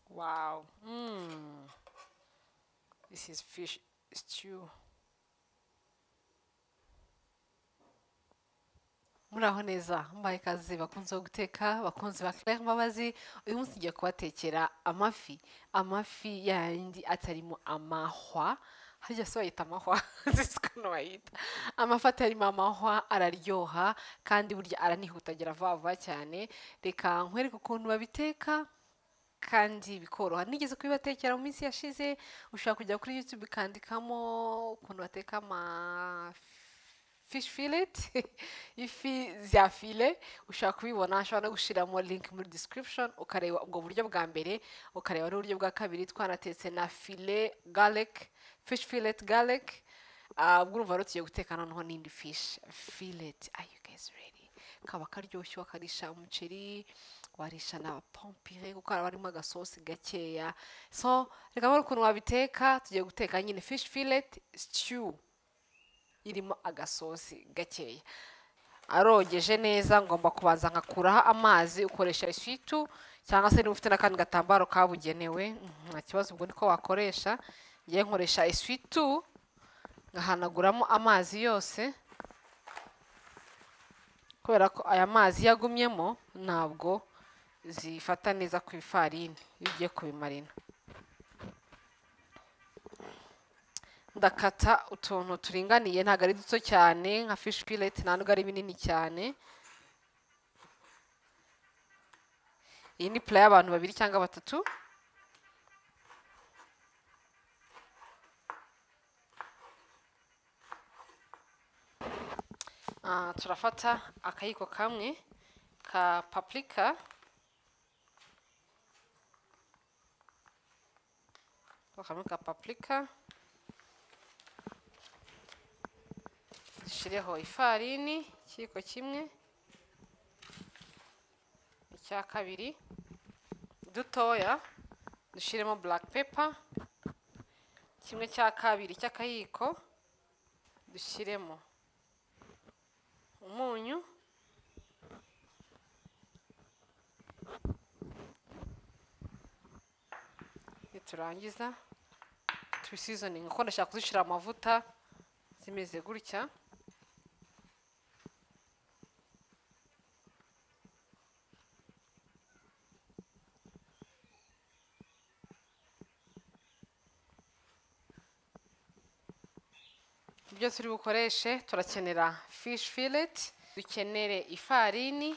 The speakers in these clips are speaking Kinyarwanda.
Wow. Mm. This is fish stew. muraho neza mbaye ikaze bakunze guteka bakunze ba claire mbabazi uyu munsi ngiye kubatekera amafi amafi yayindi atarimo amahwa harya se bayita amahwa sisi ukuntu bayita amafi atarimo amahwa araryoha kandi burya aranihuta agera vuba vuba cyane reka nkwereke ukuntu babiteka kandi bikoroha nigeze kubibatekera mu minsi yashize ushobora kujya kuri youtube ukandikamo ukuntu bateka amafi fish fillet ifi za file ushaka kubibona ushobora no gushyiramo link muri description ukareba ubwo buryo bwa mbere ukareba n'uburyo bwa kabiri twanatetse na file garlic fish fillet garlic ah, ubwo urumva rero tugiye guteka noneho n'indi fish fillet are you guys ready kaba karyoshye wakarisha umuceri warisha na pompire kuko haba harimo agasosi gakeya so reka mbona ukuntu wabiteka tugiye guteka nyine fish fillet stew irimo agasosi gakeya arogeje neza ngomba kubanza nkakuraho amazi ukoresha isitu cyangwa se niba ufite n'akandi gatambaro kabugenewe mhm, nta kibazo ubwo niko wakoresha ngewe nkoresha isitu ngahanaguramo amazi yose kubera ko aya mazi yagumyemo ntabwo zifata neza ku ifarini iyo ugiye kubimarina ndakata utuntu turinganiye ntabwo ari duto cyane nka fish fillet nta nubwo ari binini cyane iyi ni pula y'abantu babiri cyangwa batatu Ah, turafata akayiko kamwe ka paprika kamwe ka paprika dushyireho ifarini ikiyiko kimwe icya kabiri dutoya dushyiremo black pepper kimwe cya kabiri cy'akayiko dushyiremo umunyu niturangiza tubisizoninga kuko ndashaka kuzishyira amavuta zimeze gutya ibyo turi bukoreshe turakenera fish fillet dukenere ifarini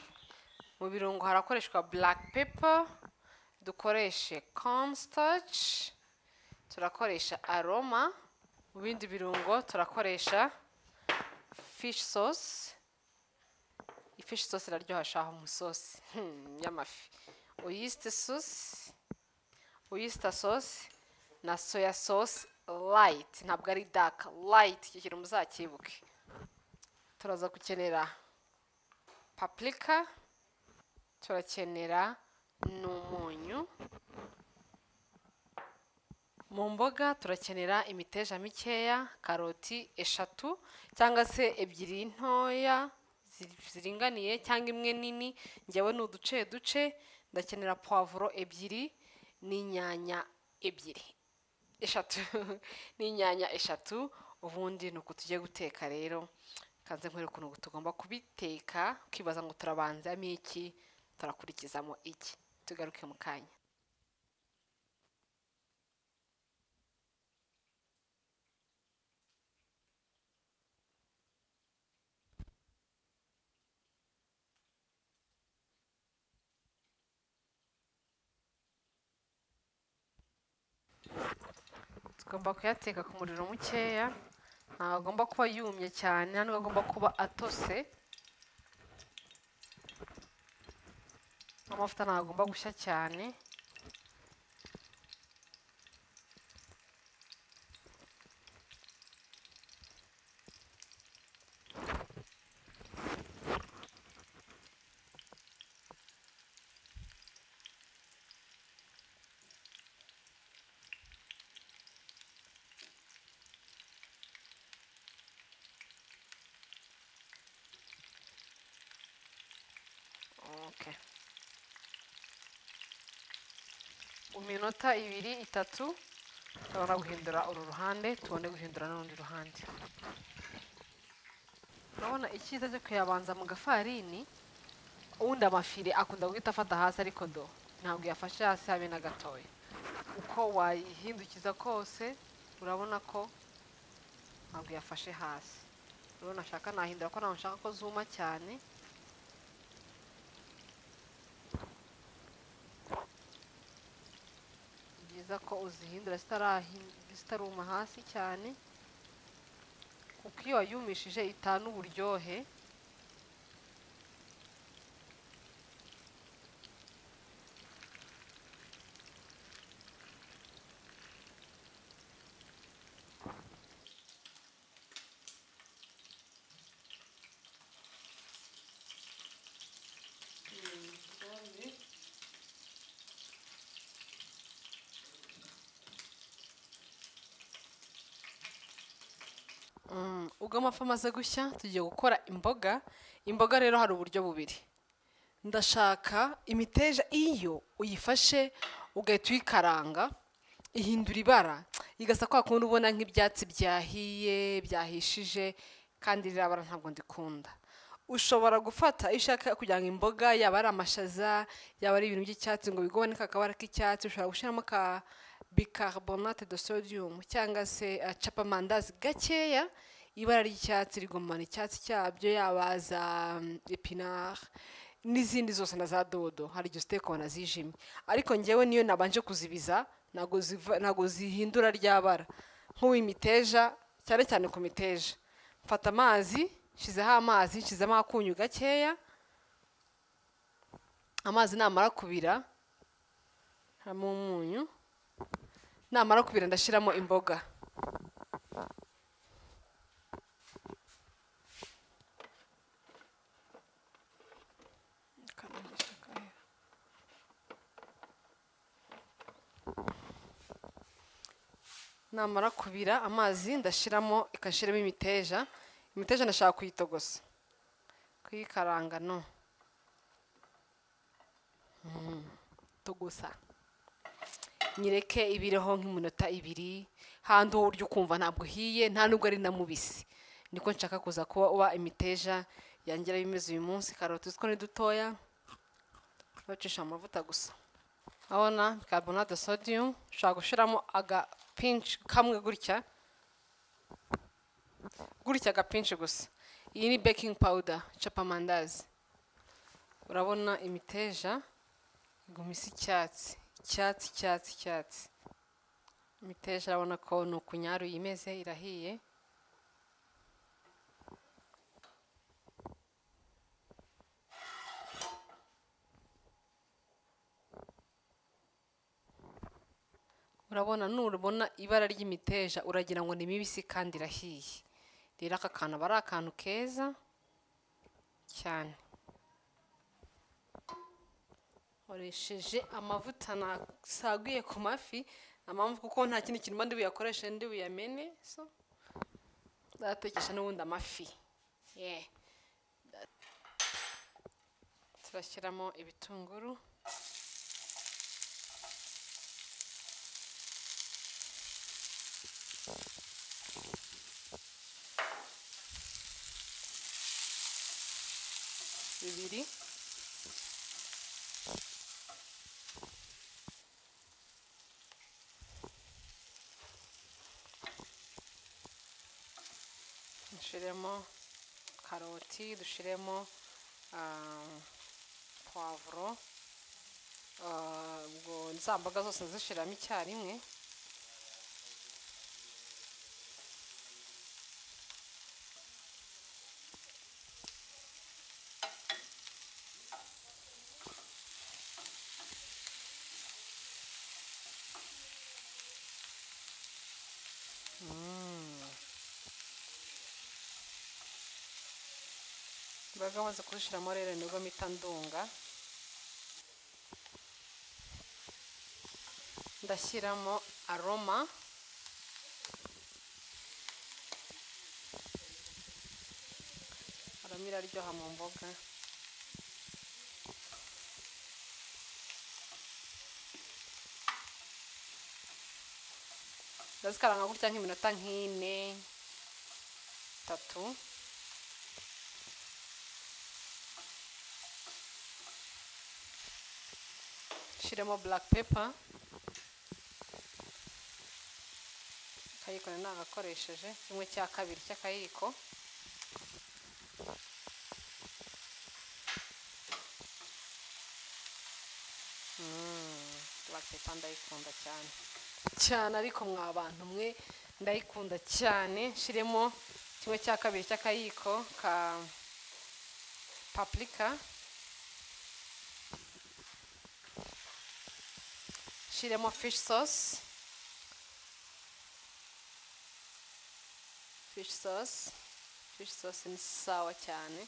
mu birungo harakoreshwa black pepper dukoreshe cornstarch turakoresha aroma mu bindi birungo turakoresha fish sauce ifish sauce iraryoha shaho mu isosi y'amafi oyster sauce oyster sauce na soya sauce light ntabwo ari dark light icyo kintu muzakibuke turaza gukenera paprika turakenera n'umunyu mu mboga turakenera imiteja mikeya karoti eshatu cyangwa se ebyiri ntoya zi- ziringaniye cyangwa imwe nini njyewe ni uduce duce ndakenera puwavuro ebyiri n'inyanya ebyiri eshatu n'inyanya eshatu ubundi ni uku tugiye guteka rero kanze nkwereke ukuntu tugomba kubiteka ukibaza ngo turabanzamo iki turakurikizamo iki tugaruke mu kanya tugomba kuyateka ku muriro mukeya ntabwo agomba kuba yumye cyane ntabwo agomba kuba atose amavuta ntabwo agomba gushya cyane okay iminota ibiri itatu turabona guhindura uru ruhande tubone guhindura n'urundi ruhande urabona icyiza cyo kuyabanza mu gafarini ubundi amafire akunda guhita afata hasi ariko do ntabwo yafashe hasi habe na gatoya uko wayihindukiza kose urabona ko ntabwo yafashe hasi urabona ashaka nahindura ko ntabwo nshaka ko zuma cyane ni byiza ko uzihindura zitarahi- zitaruma hasi cyane kuko iyo wayumishije itana uburyohe Mm, ubwo amafi amaze gushya tugiye gukora imboga imboga rero hari uburyo bubiri ndashaka imiteja iyo uyifashe ugahita uyikaranga ihindura ibara igasa kwa kundi ubona nk'ibyatsi byahiye byahishije kandi ririya bara ntabwo ndikunda ushobora gufata iyo ushaka kugira ngo imboga yaba ari amashaza yaba ari ibintu by'icyatsi ngo bigobane ka kabara k'icyatsi ushobora gushyiramo ka bicarbonate de sodium cyangwa se uh, capamandazi gakeya ibara ry'icyatsi rigumana icyatsi cyabyo yaba za mm, epinari n'izindi zose na za dodo hari igihe uziteka ukabona zijimye ariko ngewe niyo nabanje kuzibiza ntabwo ziva- ntabwo zihindura rya bara nk'uw'imiteja cyane cyane ku miteja mfata amazi nshyizeho amazi nshyizemo akunyu gakeya amazi namara kubira harimo umunyu namara kubira ndashyiramo imboga namara kubira amazi ndashyiramo ikashyiramo imiteja imiteja ndashaka kuyitogosa kuyikaranga no Mm, togosa nyereke ibireho nk'iminota ibiri handi wowe urya ukumva ntabwo uhiye nta nubwo ari na mubisi niko nshaka kuza kuba uba imiteja yongera bimeze uyu munsi karoti uziko ni dutoya bacisha mu mavuta gusa urabona carbonate de sodium ushobora gushyiramo agapinci kamwe gutya gutya agapinci gusa iyi ni baking powder capamandazi urabona imiteja iguma isa icyatsi icyatsi icyatsi icyatsi imiteja urabona ko ni ukunyaru yimeze irahiye urabona nurubona ibara ry'imiteja uragira ngo ni mibisi kandi irahiye rero aka kantu aba ari akantu keza cyane nkoresheje amavuta nasaguye ku mafi nta mpamvu kuko nta kindi kintu mba ndi buyakoreshe ndi buyamene so ndayatekesha n'ubundi amafi yeah. Nda- turashyiramo ibitunguru bibiri dushiremo karoti dushiremo ah, puwavuro ah, ubwo za mboga zose zishiramo icyarimwe imboga amaze kuzishyiramo rero nibwo mpita ndunga ndashyiramo aroma aroma iraryoha mu mboga ziba zikaranga gutya nk'iminota nk'ine itatu ushyiremo black pepper akayiko nari nagakoresheje kimwe cya kabiri cy'akayiko Mm, black pepper ndayikunda cyane cyane ariko mwa bantu mwe ndayikunda cyane nshyiremo kimwe cya kabiri cy'akayiko ka paprika nshyiremo fish sauce fish sauce fish sauce ni sawa cyane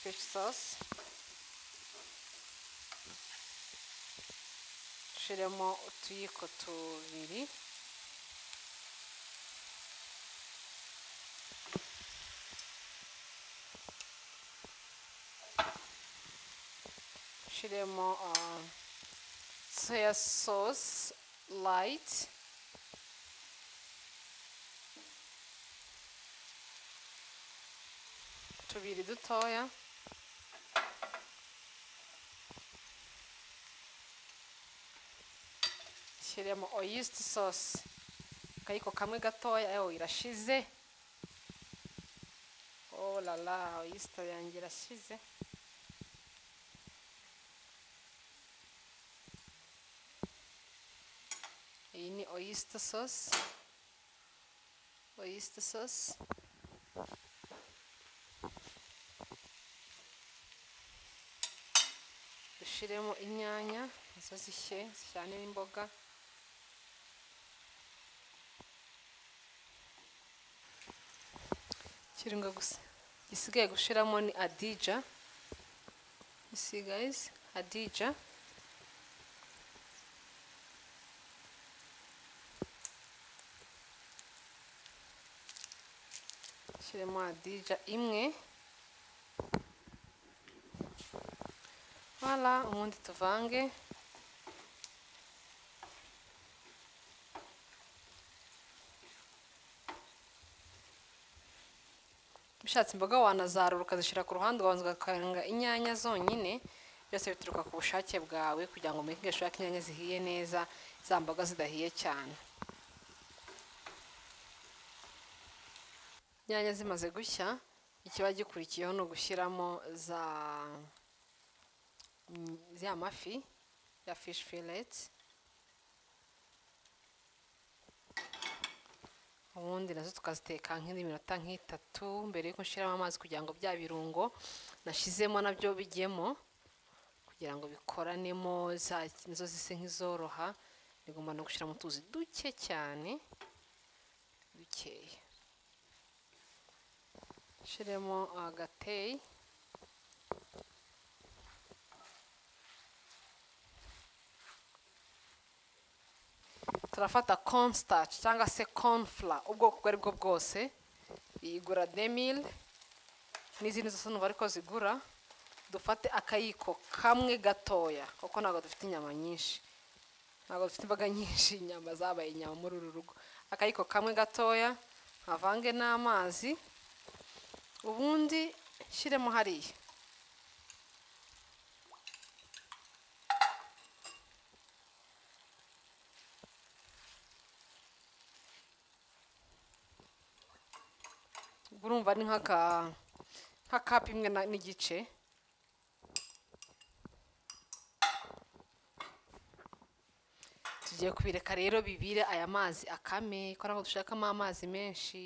fish sauce ushyiremo utuyiko tubiri ushyiremo ah, soya sosi layiti tubiri dutoya shyiremo oyisiti sosi akayiko kamwe gatoya ewe irashize oh la la oyisiti yanjye irashize iyi ni oyisiti sosi oyisiti sosi dushyiremo inyanya nazo zishye zijyane n'imboga kirunga gusa gisigaye gushiramo ni adija You see guys adija shyiremo adija imwe wala ubundi tuvange ushatse imboga wanazarura ukazishyira ku ruhande ugabanza ugakaranga inyanya zonyine byose bituruka ku bushake bwawe kugira ngo umenye ushaka inyanya zihiye neza za mboga zidahiye cyane inyanya zimaze gushya ikiba gikurikiyeho ni ugushyiramo za ya mafi ya fish fillet ubundi nazo tukaziteka nk'indi minota nk'itatu mbere yuko nshyiramo amazi kugira ngo bya birungo nashyizemo nabyo bijyemo kugira ngo bikoranemo za nizo zise nk'izoroha nigomba no gushyiramo utuzi duke cyane dukeya nshyiremo agateyi turafata cornstarch cyangwa se cornflour ubwoko ubwo ari bwo bwose iyigura demil n'izindi zose numva ariko zigura dufate akayiko kamwe gatoya kuko ntabwo dufite inyama nyinshi ntabwo dufite imboga nyinshi inyama zabaye inyama muri uru rugo akayiko kamwe gatoya nkavange n'amazi ubundi shyiremo hariya urumva ni nk'aka nk'akapu imwe n'igice tugiye kubireka rero bibire aya mazi akame ko ntabwo dushakamo amazi menshi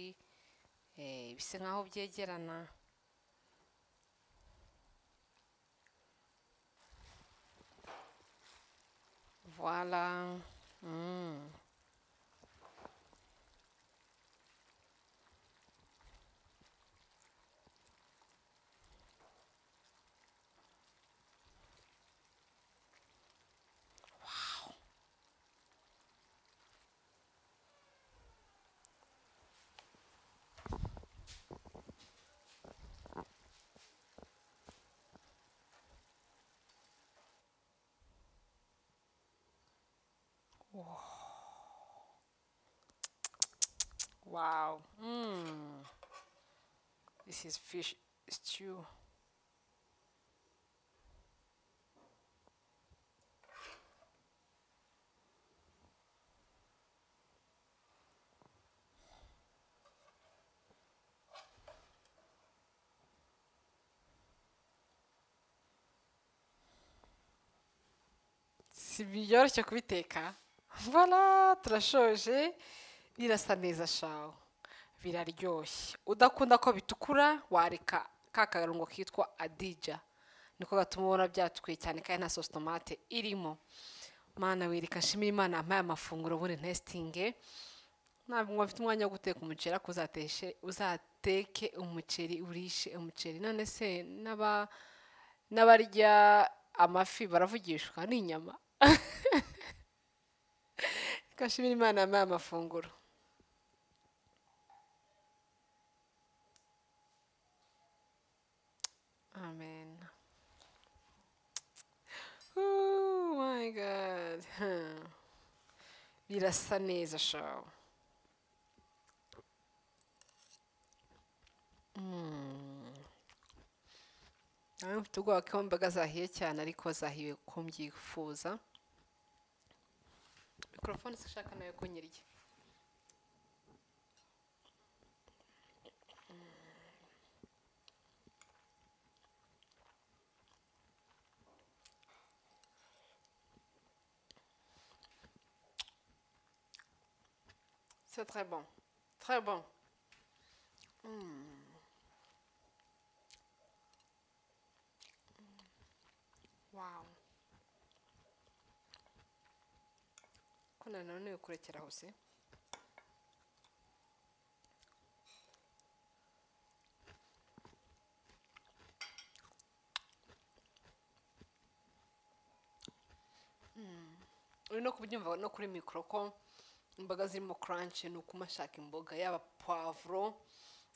bisa nk'aho byegerana voila Wow. This is fish stew. si byoroshye kubiteka mbona turashoje birasa neza shawo biraryoshye udakunda ko bitukura wareka ka karungo kitwa adija niko gatuma ubona byatukuye cyane kandi nta sosi tomate irimo mana wireka shimira imana yampaye amafunguro buri ntesitinge ntabwo bafite umwanya wo guteka umuceri ariko uzateshe uzateke umuceri urishe umuceri none se n'aba n'abarya amafi baravugishwa n'inyama gashimira imana yampaye amafunguro amen oh my god Huh. birasa neza shawe nawe mfite ubwoba ko imboga zahiye cyane ariko zahiwe ko mbyifuza mikorofone se ushaka nayo ko nyirya C'est très bon. Très bon. Wow. ko nananiwe kurekera aho se uri no kubyumva no kuri mikoro ko imboga zirimo kuranshi ni ukuma ashaka imboga yaba puwavuro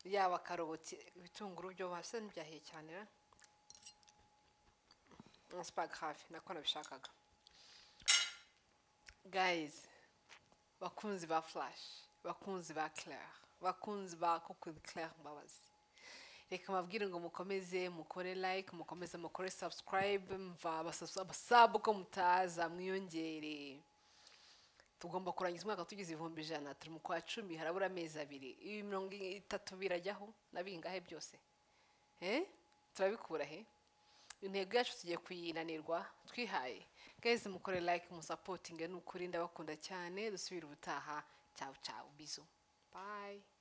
yaba karoti ibitunguru byo hasi n'ibyahiye cyane na hafi nako nabishakaga guys bakunzi ba flash bakunzi ba claire bakunzi ba kuku claire mbabazi reka mabwire ngo mukomeze mukore like mukomeze mukore subscribe mva abasasu- abasabu ko mutaza mwiyongere tugomba kurangiza umwaka tugize ibihumbi ijana turi mu kwa cumi harabura amezi abiri ibi mirongo itatu birajyaho na bingahe byose eh turabikura he intego yacu tugiye kuyinanirwa twihaye guys mukore like musapotinge ni ukuri ndabakunda cyane dusubire ubutaha cyawu cyawu bizu bye